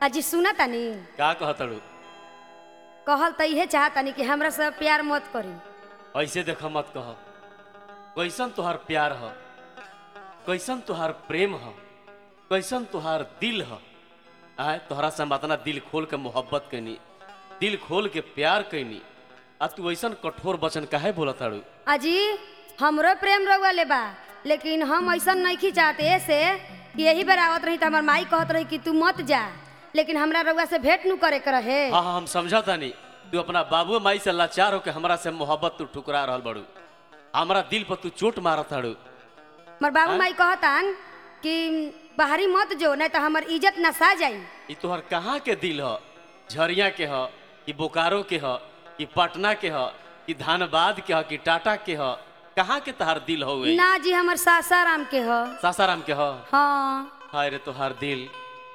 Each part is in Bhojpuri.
अजी सुना तानी का कहतड़ू कहल त इहे चाहतानी कि हमरा से प्यार मत करी ऐसे देख मत कह कैसन तुहार प्यार ह कैसन तुहार प्रेम ह कैसन तुहार दिल ह आय तोहरा से हम अपना दिल खोल के मोहब्बत कैनी दिल खोल के प्यार कैनी आ तू ऐसन कठोर वचन काहे बोलत ताड़ू अजी हमरो प्रेम रउआ ले बा लेकिन हम ऐसा नहीं चाहते ऐसे कि यही बेर आवत रही त हमर माई कहत रही कि तू मत जा लेकिन हमरा रउआ से भेंट नु करे के रहे हाँ हाँ हम समझता नहीं तू अपना बाबू माई से लाचार होके हमरा से मोहब्बत तू ठुकरा रहल बड़ू हमरा दिल पर तू चोट मारत ताड़ू हमर बाबू माई कहतान कि बाहरी मत जो नहीं तो हमर इज्जत नसा जाई ई तोहर कहाँ के दिल ह झरिया के ह कि बोकारो के ह कि पटना के ह कि धानबाद के ह कि टाटा के ह कहाँ के तोहार दिल हो गई ना जी हमर सासाराम के ह सासाराम के ह हाँ हाय रे तोहार दिल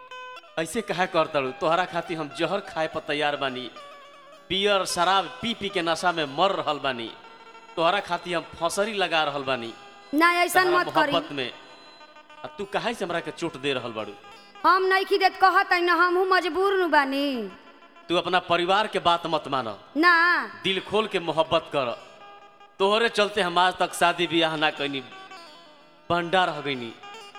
ऐसे कहा कर तड़ू तोहरा खातिर हम जहर खाए पर तैयार बानी पियर शराब पी पी के नशा में मर रहल बानी तोहरा खातिर हम फसरी लगा रहल बानी ना ऐसा तोहरा मत करी मोहब्बत में आ तू काहे से हमरा के चोट दे रहल बाड़ू हम नहीं की देत कहत ना हमहू मजबूर नु बानी तू अपना परिवार के बात मत मान ना दिल खोल के मोहब्बत कर तोहरे चलते हम आज तक शादी ब्याह ना कैनी बंडा रह गईनी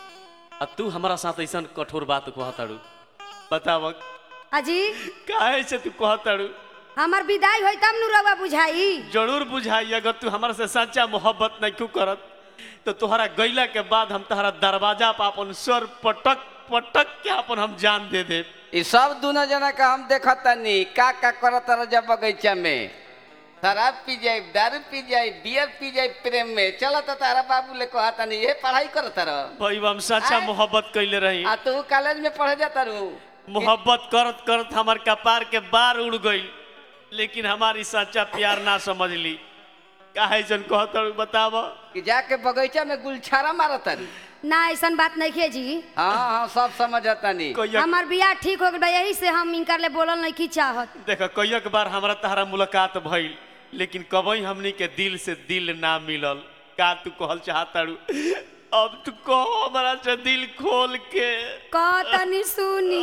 आ तू हमारा साथ ऐसा कठोर बात कहताड़ू बताव अजी काहे से तू कहताड़ू हमर विदाई होई तब नु रउआ बुझाई जरूर बुझाई अगर तू हमारा से सच्चा मोहब्बत नहीं क्यों करत तो तोहरा गईला के बाद हम तोहरा दरवाजा पर अपन सर पटक पटक के अपन हम जान दे दे ई सब दोनों जना का हम देखत तनी का का करत रह जब बगीचा में शराब पी जाए दारू पी जाए बियर पी जाए प्रेम में चला तो तारा बाबू ले कहा तनी ये पढ़ाई करत रह भाई हम सच्चा आय? मोहब्बत कैले रही आ तू कॉलेज में पढ़े जाता रू मोहब्बत करत करत हमार कपार के बार उड़ गई लेकिन हमारी सच्चा प्यार ना समझ ली काहे जन कहत बताव कि जाके बगीचा में गुलछारा मारत तारी ना ऐसा बात नहीं खे जी हाँ हाँ सब समझत तनी कहिया हमर बियाह ठीक हो गइल बा यही से हम इनकर ले बोलल नहीं की चाहत देख कईक बार हमरा तहरा मुलाकात भइल लेकिन कबई हमनी के दिल से दिल ना मिलल का तू कहल चाहताड़ू अब तू कह हमरा से दिल खोल के कह तनी सुनी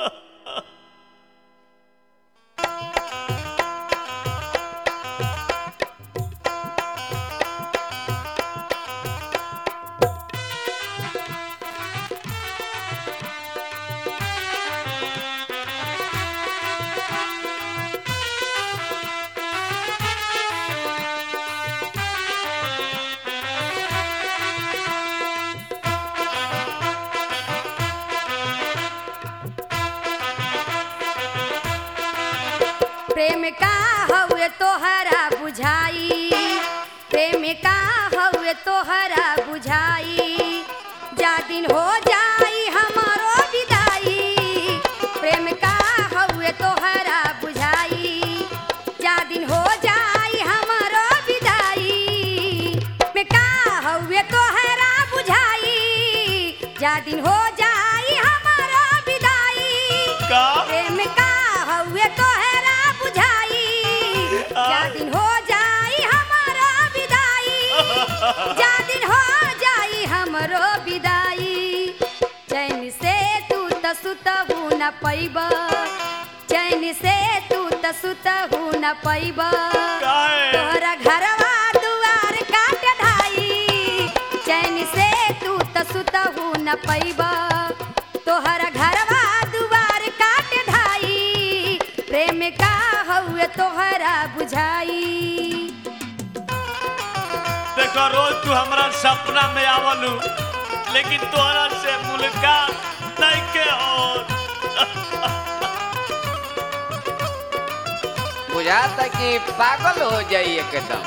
प्रेम का हउए तोहरा बुझाई प्रेम का हउए तोहरा बुझाई जा दिन हो जाई हमारो विदाई प्रेम का हउए तोहरा बुझाई जा दिन हो जाई हमारो विदाई में का हउए तोहरा बुझाई जा दिन हो जाई हमारो विदाई का प्रेम का हउए तोहरा बुझाई जा दिन हो जाई हमारा विदाई जा दिन हो जाई हमरो विदाई चैन से तू त सुतहू न पैब चैन से तू त सुतहू न पैब काहे तोहरा घरवा दुआर काट ढाई चैन से तू त सुतहू न पैब तोहरा घरवा दुआर काट ढाई प्रेम का हउए तोहरा बुझाई देखो रोज तू हमरा सपना में आवलू लेकिन तोहरा से मुलाकात नहीं के और बुझाता कि पागल हो जाई एकदम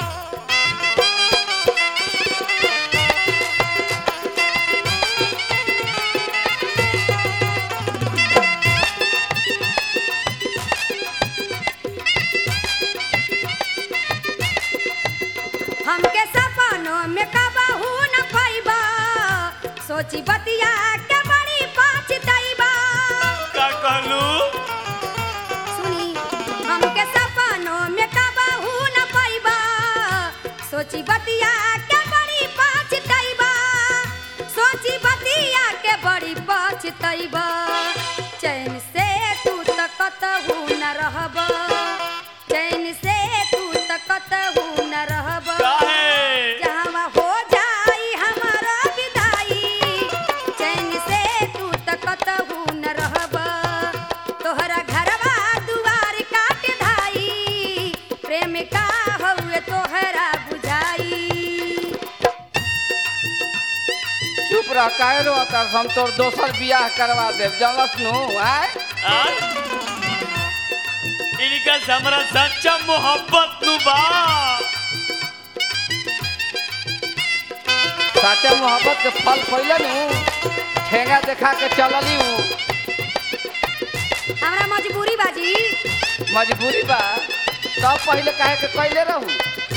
हमके सपनों में कबहू न पैबा सोची बतिया के बड़ी पछतैबा का कहलू सुनी हमके सपनों में कबहू न पैबा सोची बतिया के बड़ी पछतैबा सोची बतिया के बड़ी पछतैबा चैन से काहे रो तर हम तोर दोसर बियाह करवा देब जानस नु आय आ? इनका से हमरा सच्चा मोहब्बत नु बा साचे मोहब्बत के फल पहिले नु ठेंगा देखा के चलली हूँ हमरा मजबूरी बाजी मजबूरी बा तब पहिले काहे के कैले रहू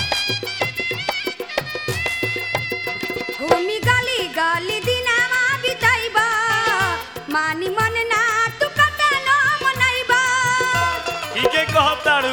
घूमी गली गली दिनावा बिताइबा मानी मन ना तू कतनो मनैबा ठीके कहताड़ू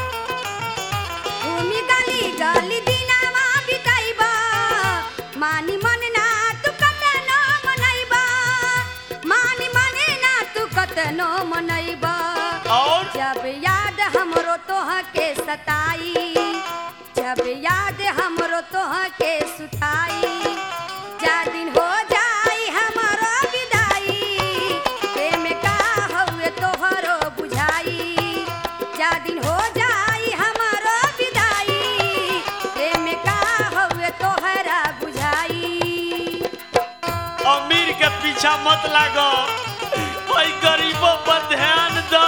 घूमी गली गली दिनावा बिताइबा मानी मन ना तू कतनो मनैबा मानी मन ना तू कतनो मनैबा और जब याद हमरो तोह के सताई जब याद हमरो तोह के सुताई जा दिन हो जाई हमरो विदाई प्रेम का हउए तोहरो बुझाई जा दिन हो जाई हमरो विदाई प्रेम का हउए तोहरा बुझाई अमीर के पीछा मत लागो भाई गरीबों पर ध्यान दो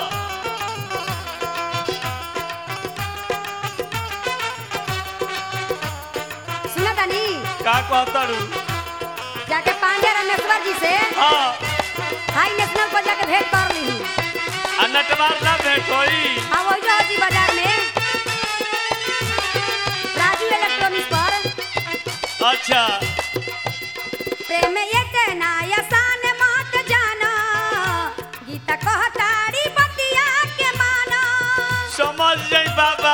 सुना तानी का कहताड़ू जाके पांडे रमेश्वर जी से हाँ हाई नेशनल पर जाके भेंट कर ली आ नटवार ना भेंट होई हाँ वही जो होती बाजार में राजू इलेक्ट्रॉनिक्स पर अच्छा प्रेम इतना आसान मत जाना गीता कहताड़ी बतिया के माना समझ जाई बाबा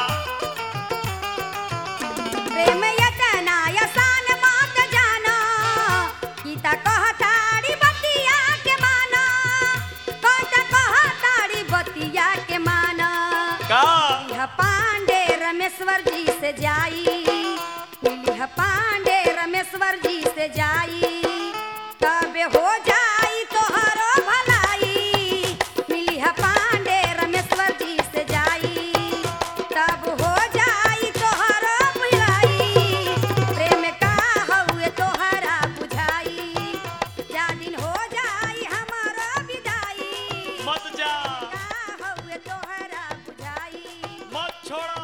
प्रेम इतना आसान मत जाना गीता कहताड़ी बतिया के माना कहता कहताड़ी बतिया के माना का मिलिह पांडे रमेश्वर जी से जाई मिलिह पांडे रमेश्वर जी से जाई तबे हो जाई तोहरो भलाई मिलिह पांडे रमेश्वर जी से जाई तब हो जाई तोहरो भलाई प्रेम का हउए तोहरा बुझाई जा दिन हो जाई हमारो विदाई मत जा का हउए तोहरा बुझाई मत छोड़